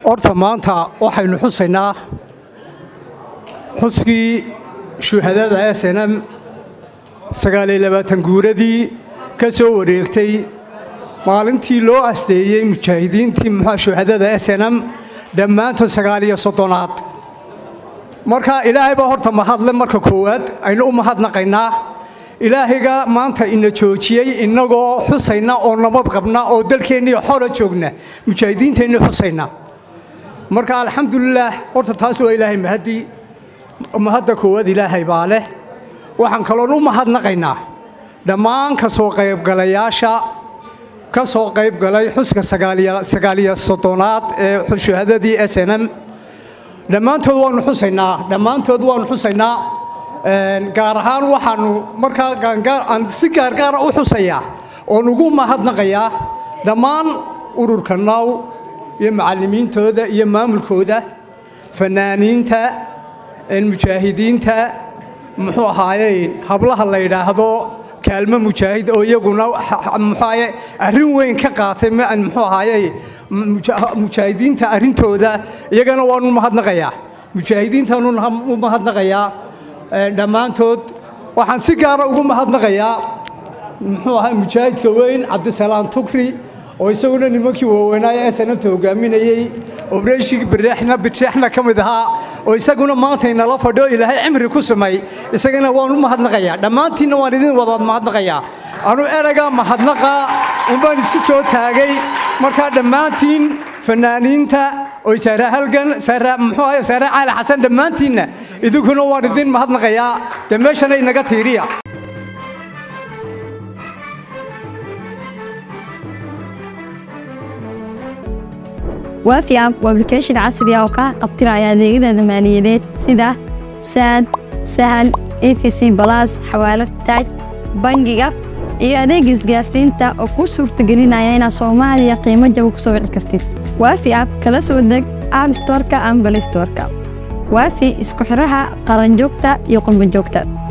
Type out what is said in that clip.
horta maanta waxaynu xusaynaa xuskii shuhadada s n m sagaaliyo labaatan guuradii ka soo wareegtay maalintii loo asteeyey mujaahidiintii muxua shuhadada s n m dhammaantood sagaaliyo soddonaad marka ilaahay baa horta mahadle marka koowaad aynu u mahadnaqaynaa ilaahayga maanta ina joojiyey innagoo xusayna oo nabad qabna oo dalkeennii xora joogna mujaahidiinteennii xusayna marka alxamdulilaah horta taas waa ilaahay mahadii mahadda koowaad ilaahay baa leh waxaan kaloon u mahadnaqaynaa dhammaan ka soo qaybgalayaasha ka soo qaybgalay xuska sagaaliyo soddonaad ee shuhadadii s n m dhammaantood waanu xusaynaa dhammaantood waanu xusaynaa gaar ahaan waxaanu markaa aan si gaargaara u xusayaa oon ugu mahadnaqayaa dhammaan ururka naaw iyo macallimiintooda iyo maamulkooda fanaaniinta mujaahidiinta muxuu ahaaye hablaha la yidhaahdo kaalmo mujaahid oo iyaguna muxuaye arrin weyn ka qaatay muxuu ahaaye mujaahidiinta arrintooda iyagana waanu mahadnaqayaa mujaahidiintaanu u mahadnaqayaa dhammaantood waxaan si gaara ugu mahadnaqayaa muxuu ahaa mujaahidka weyn cabdisalaam tukri oo isaguna nimankii waaweynaaye snamta hogaaminayey obreeshigii birexna birsheexna ka mid ahaa oo isaguna maanta inala fadhiyo ilaahay cimri ku sumay isagana waan u mahadnaqayaa dhammaantiinna waan idin wada mahadnaqayaa anu erayga mahadnaqa unbaan isku soo taagay markaa dhammaantiin fanaaniinta oy saare halgan saare muxuu ahay saare caali xasan dhammaantiinna idinkuna waan idin mahadnaqayaa dee meeshana inaga tiiriya waafi app waa application casri ah oo kaa qabtiraya adeegyada maaliyadeed sida saad sahal efc balas xawaalad taaj bangiga iyo adeega isgaarsiinta oo kuu suurtagelinaya inaad soomaaliya qiimo jaba ku soo wici kartid waafi app kala soo deg app storka ama balay storka waafi isku xidhaha qaranjoogta iyo qurbanjoogta